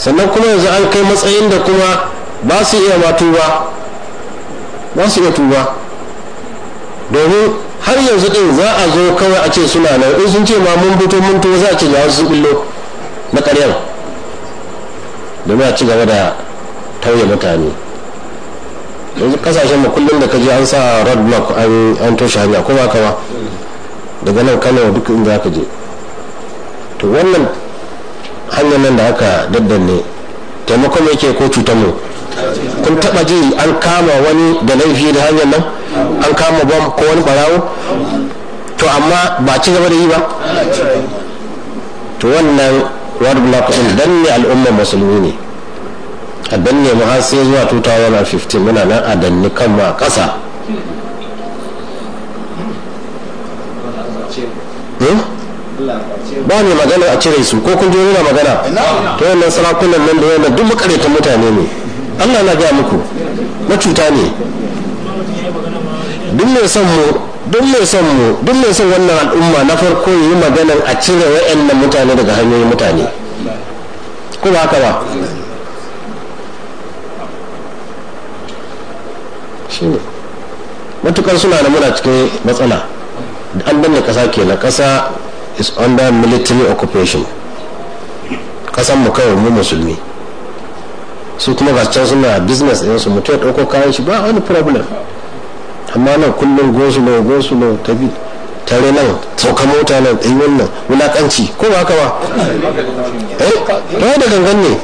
sannan kuma yanzu an kai matsayin da kuma ba su iya ma tuba ba su iya tuba domin har yanzu din za a zo kawai a ce suna nan in sun ce ma mun fito mun tuba za a ce ga wasu billo na ƙaryar domin a ci gaba da tauye mutane yanzu kasashen mu kullum da kaji an sa road block an toshe hanya ko ba kawa daga nan kano duk inda aka je to wannan hanyar nan da aka daddanne taimakon yake ko cutar mu kun taba ji an kama wani da laifi da hanyar nan an kama bom ko wani barawo to amma ba ci gaba da yi ba to wannan road block din danne al'ummar musulmi ne a danne mu har sai zuwa 2015 muna nan a danne kanmu a ƙasa ba ne magana a cire su ko kun je nuna magana ta wannan sarakunan nan da yana duk makaratan mutane ne allah na gaya muku na cuta ne duk mai son mu duk mai son mu duk mai son wannan al'umma na farko yi maganan a cire wa'annan mutane daga hanyoyin mutane ko ba haka ba shine matukar suna da muna cikin matsala an danne kasa kenan kasa is under military occupation kasan mu kawai mu musulmi su kuma ga can suna business ɗin su mutum ya ɗauko kayan shi ba wani problem amma nan kullum gosulo gosulo tafi tare nan sauka mota nan ɗai wannan wulaƙanci ko ba haka ba eh to da gangan ne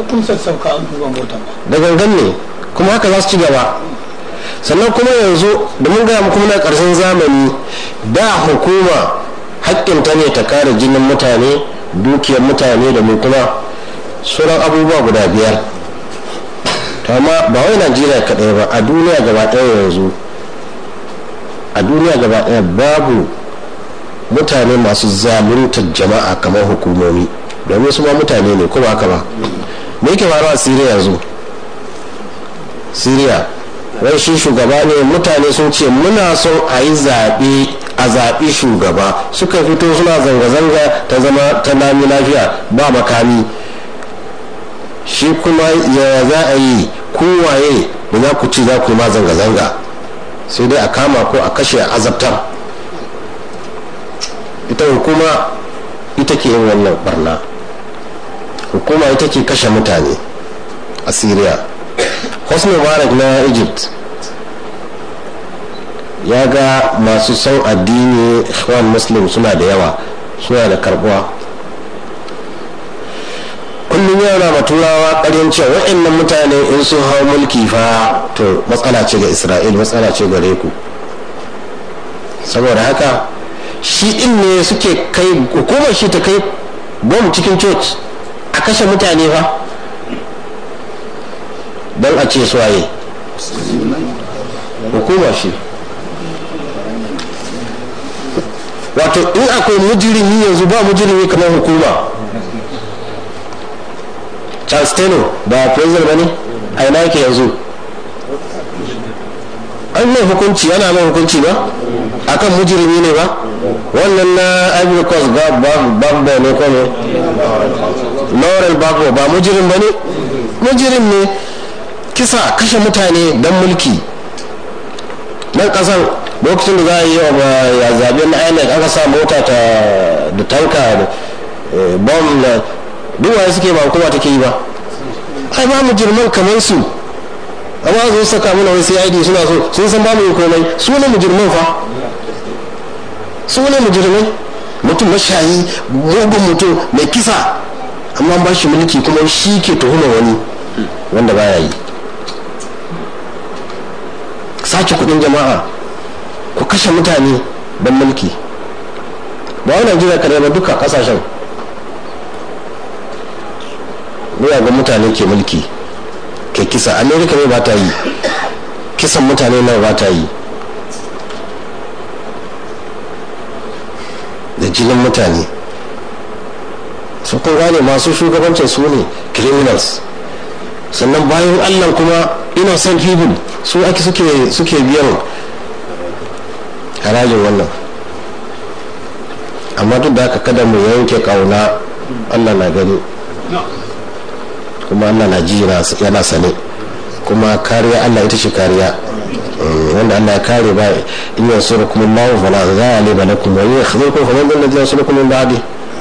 da gangan ne kuma haka za su ci gaba sannan kuma yanzu da mun gaya muku muna karshen zamani da hukuma haƙƙinta ne ta kare jinin mutane dukiyar mutane da mu kuma sauran abubuwa guda biyar amma ba wai najeriya kaɗai ba a duniya gaba ɗaya yanzu a duniya gaba ɗaya babu mutane masu zaluntar jama'a kamar hukumomi domin su ma mutane ne kuma haka ba me yake faruwa a siriya yanzu siriya wai shi shugaba ne mutane sun ce muna son a yi zaɓe a zaɓi shugaba suka fito suna zanga-zanga ta zama ta nami lafiya ba makami shi kuma ya za a yi kowaye da za ku ci za ku yi ma zanga-zanga sai dai a kama ko a kashe a azabtar ita hukuma ita ke yin wannan barna hukuma ita ke kashe mutane a syria hosni mubarak na egypt ya ga masu son addini ikhwan muslim suna da yawa suna da karbuwa kullum yana ma turawa ƙaryan cewa waɗannan mutane in sun hau mulki fa to matsala ce ga isra'il matsala ce gare ku saboda haka shi in ne suke kai hukumar shi ta kai bom cikin church a kashe mutane fa don a ce suwaye hukumar shi wato in akwai mujirimi yanzu ba mujirimi kamar hukuma charles taylor ba president ba ne a ina yake yanzu an mai hukunci ana mai hukunci ba akan mujirimi ne ba wannan na ivory coast babba ne ko ne laurel babba ba mujirim ba ne mujirim ne kisa kashe mutane don mulki nan kasan lokacin da za a yi ya zabe na inec aka sa mota da tanka da bom na duwaye suke ba hukuma take yi ba ai ba mu jirman kamar su amma zo saka mana wai CID suna so sun san ba mu yi komai su ne mujirman fa su ne mujirmai mutum mashayi mugun mutum mai kisa amma ba shi mulki kuma shi ke tuhuma wani wanda baya yi sace kudin jama'a ku kashe mutane don mulki ba wani najeriya kare ba duka kasashen ga mutane ke mulki ke kisa amerika ne ba ta yi kisan mutane nan ba ta yi da jinin mutane su kun gane masu shugabancin su ne criminals sannan bayan allah kuma innocent people su ake suke biyan harajin wannan amma duk da haka kada mu yanke kauna allah na gani kuma allah na ji yana sane kuma kariya allah ita ce kariya wanda allah ya kare ba in yansuru kuma allahu fala ghaliba lakum wa yakhzurukum faman dhal ladhi yansurukum min ba'di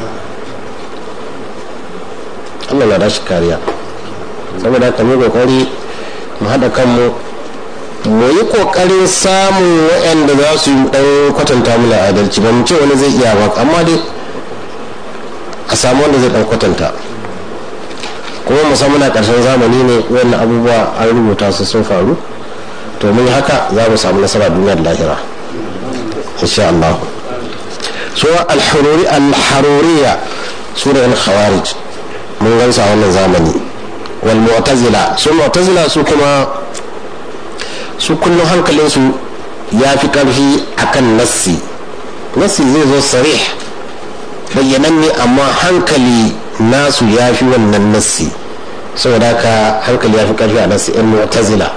allah na da shi kariya saboda haka mu kokari mu haɗa kanmu mu yi kokarin samun waɗanda za su yi ɗan kwatanta mana adalci ba mu ce wani zai iya ba amma dai a samu wanda zai ɗan kwatanta kuma musamman a ƙarshen zamani ne wannan abubuwa an rubuta su sun faru to mun haka za mu samu nasara duniyar lahira insha Allah so al-haruri al-haruriya su da khawarij mun gansa a wannan zamani wal mu'tazila su mu'tazila su kuma su kullum hankalinsu ya fi ƙarfi akan nassi nassi zai zo sarih bayyanan ne amma hankali nasu ya fi wannan nassi saboda haka hankali ya fi ƙarfi a nassi in mu'tazila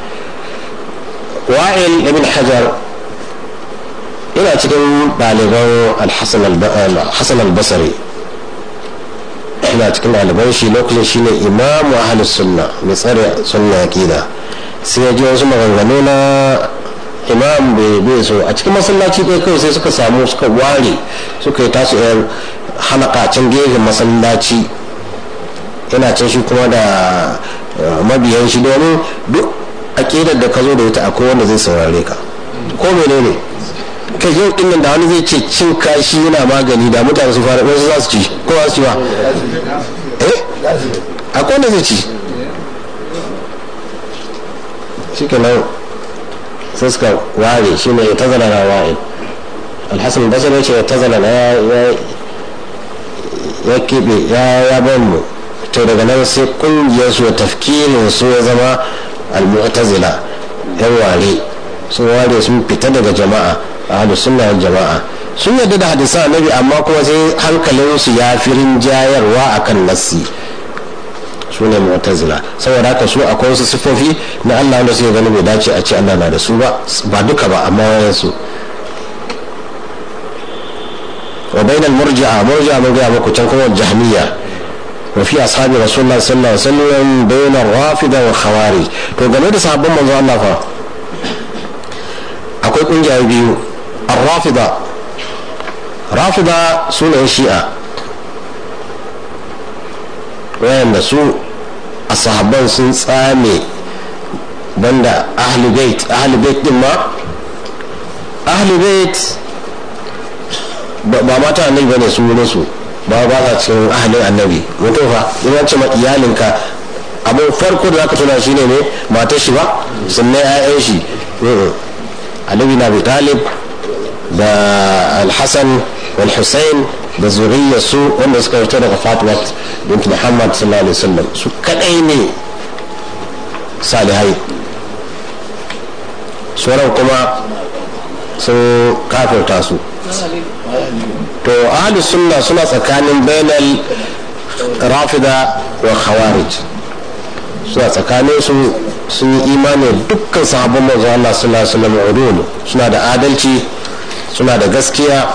wa'il ibn hajar ina cikin ɗaliban al-hassan al-basri ina cikin ɗaliban shi lokacin shine imamu ahlus sunna mai tsare sunna aqida sai ya ji wasu maganganu na imam bai so a cikin masallaci kai kawai sai suka samu suka ware suka yi tasu yan halaka can gefen masallaci yana can shi kuma da mabiyan shi domin duk aƙidar da ka zo da ita akwai wanda zai saurare ka ko menene kai yau din nan da wani zai ce cin kashi yana magani da mutane su fara wasu za su ci ko za su ci ba eh akwai wanda zai ci shi nan sai suka ware shi ne ta zala na wa'in alhassan basir ya ce ta zala na ya keɓe ya ban mu to daga nan sai kungiyar su tafkirin su ya zama al-mu'tazila yan ware sun ware sun fita daga jama'a a hadu sunna jama'a sun yadda da hadisan annabi amma kuma sai hankalinsu ya fi rinjayarwa akan nassi su ne mu'tazila saboda haka su akwai wasu sifofi na Allah wanda suke gani bai dace a ce Allah na da su ba ba duka ba amma wayan su wa bainal murji'a murji'a mun ga muku can kuma jahmiya wa fi ashabi rasulullah sallallahu alaihi wasallam bainar rafida wa khawarij to game da sahabban manzo Allah fa akwai kungiya biyu ar-rafida rafida sunan shi'a wayanda su a sahabban sun tsame banda ahli bait ahli bait din ma ahli bait ba mata annabi bane su ne su ba ba sa cikin ahlin annabi mutum fa ina ce ma iyalinka abin farko da zaka tuna shine ne matar shi ba sannan ƴaƴan shi Ali na Abi Talib da Al-Hasan wal Hussein da zuriyar su wanda suka fito daga Fatima bint Muhammad sallallahu alaihi wasallam su kadai ne salihai sauran kuma sun kafirta su to ahli sunna suna tsakanin bainal rafida wa khawarij suna tsakanin su sun yi imani dukkan sahabban manzo Allah sallallahu alaihi wasallam udul suna da adalci suna da gaskiya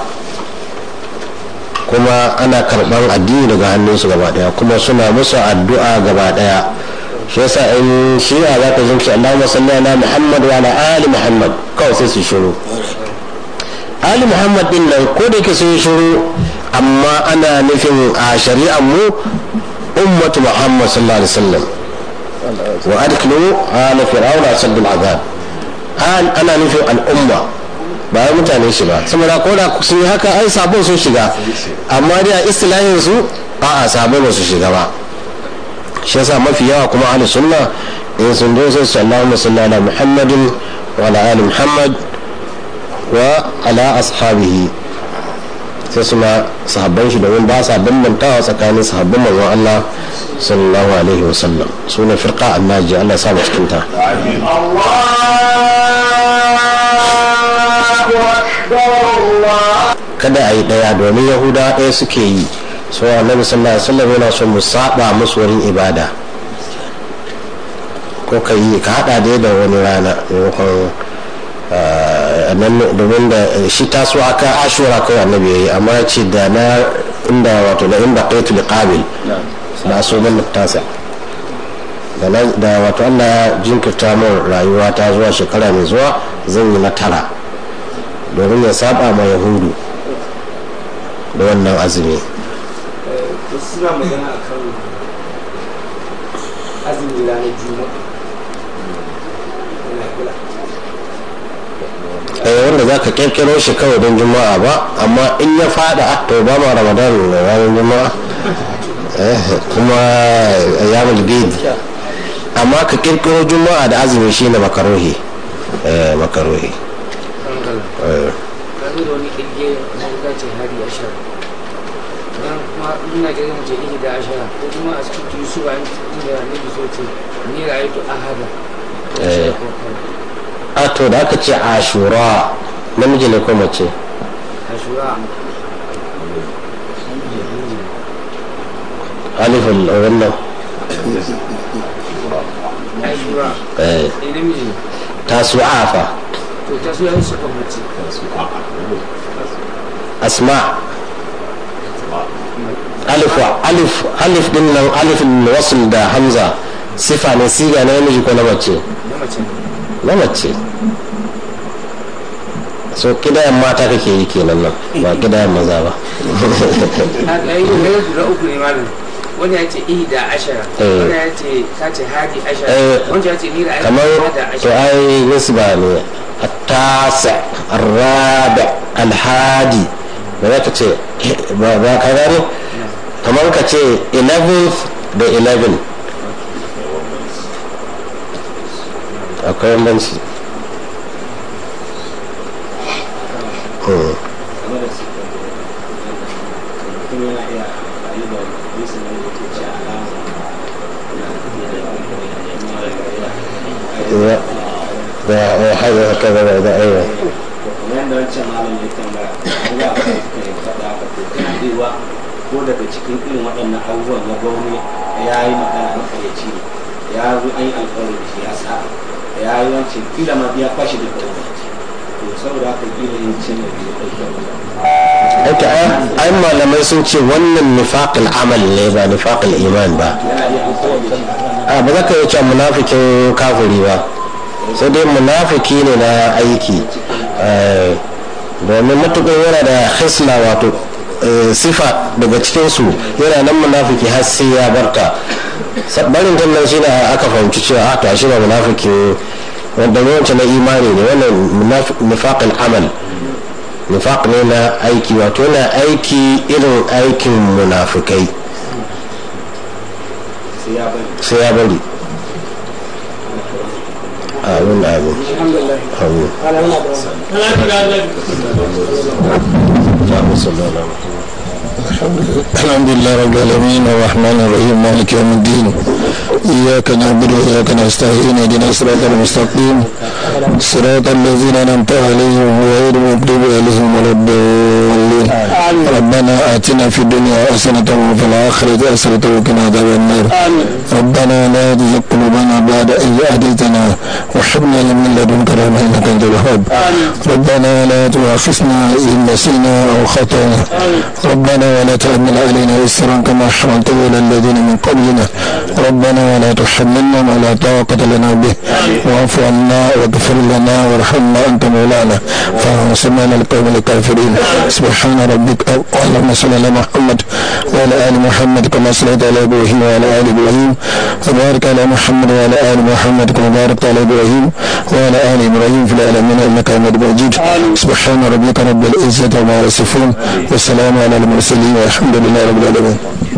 kuma ana karban addini daga hannunsu gaba daya kuma suna musu addu'a gaba daya shi yasa in shi'a za ka zunci Allahumma salli ala Muhammad wa ala ali Muhammad kawai sai su shiru ali Muhammad din nan ko da yake sun shiru amma ana nufin a shari'ar mu ummatu Muhammad sallallahu alaihi wasallam wa adkhilu ala fir'auna asaddul azab ana nufin al'umma ba ya mutane shi ba saboda ko da sun yi haka ai sabon sun shiga amma dai a istilahin su a a sabon ba su shiga ba shi yasa mafi yawa kuma ahli sunna in sun zo sai sallallahu alaihi ala muhammadin wa ala ali muhammad wa ala ashabihi sai suna sahabban shi domin ba sa bambantawa tsakanin sahabban manzon Allah sallallahu alaihi wa sallam suna firqa annaji Allah ya sa mu cikin ta kada a yi ɗaya domin yahuda ɗaya suke yi so annabi sallallahu alaihi wasallam yana son mu saba musu wurin ibada ko ka yi ka hada dai da wani rana maimakon domin da shi taso aka ashura kawai annabi yayi amma ya ce da na inda wato da inda qaitu liqabil na so ban tasa da wato allah ya jinkirta min rayuwa ta zuwa shekara mai zuwa zan yi na tara domin ya saba ma yahudu da wannan azumi suna magana a kan azumi ranar juma'a wanda za ka kirkiro shi kawai don juma'a ba amma in ya fada to ba ma ramadan ranar juma'a kuma yamul bid amma ka kirkiro juma'a da azumi shi ne makarohi makarohi kazo da wani kirge na ga ce hari ashara dan kuma ina ga mace ihi da ashara ko kuma a cikin yusuf an da ne so ce ni ra'aytu ahada a to da aka ce ashura namiji ne ko mace ashura alifin wannan ashura eh eh namiji ne tasu'a fa to ta so yan su kan mace asma alif wa alif alif din nan alifin wasl da hamza sifa ne siga na namiji ko na mace na mace na mace so kidayen mata kake yi kenan nan ba kidayen maza ba a ɗaya ne guda uku ne malam wani ya ce ihi da ashara Eh. wani ya ce ka ce hadi ashara Eh, wani ya ce ni ra'aytu kamar ahada to ashara ai nisba ne التاسع الرابع الحادي ba za ka ce ba ba ka gane kamar ka ce 11th da 11 akwai bambanci Hmm. Ya, da ya haɗa haka da da aiwa yadda wancan malam ya tambaya ko za a kai suka yi faɗa haka to kana iya ko daga cikin irin waɗannan abubuwan na gwamnati ya yi magana na ƙaryaci ne ya zo an yi alƙawari da shi ya sa ya yi wancan kila ma ya kwashe da gwamnati to saboda haka kila yin cin da biyu ɗauke ita ai malamai sun ce wannan nifaqul amal ne ba nifaqul iman ba yana iya alƙawari da shi a ba za ka yi cewa munafikin kafiri ba sai dai munafiki ne na aiki Eh, domin matuƙar yana da hisla wato eh, sifa daga cikinsu yana nan munafiki har sai ya barta Sa- barin kan nan shine aka fahimci cewa a to ashe ba munafiki wanda wancan na imani ne wannan munaf- nifaqul amal nifaq ne na aiki wato yana aiki irin aikin munafikai sai ya bari sai ya bari amin amin amin اللهم صل على محمد الحمد لله رب العالمين الرحمن الرحيم مالك يوم الدين إياك نعبد وإياك نستعين اهدنا الصراط المستقيم صراط الذين أنعمت عليهم غير المغضوب عليهم ولا الضالين ربنا آتنا في الدنيا حسنة وفي الآخرة حسنة وقنا عذاب النار ربنا لا تزغ قلوبنا بعد إذ هديتنا وهب لنا من لدنك رحمة إنك أنت الوهاب ربنا لا تؤاخذنا إن نسينا أو خطأنا ربنا ولا تحمل علينا إسرا كما حملته على الذين من قبلنا ربنا ولا تحملنا ما لا طاقة لنا به واعف عنا واغفر لنا وارحمنا أنت مولانا فانصرنا على القوم الكافرين سبحان ربك اللهم صل على محمد وعلى آل محمد كما صليت على إبراهيم وعلى آل إبراهيم وبارك على محمد وعلى آل محمد كما باركت على إبراهيم وعلى آل إبراهيم في العالمين إنك حميد مجيد سبحان ربك رب العزة عما يصفون والسلام على المرسلين والحمد لله رب العالمين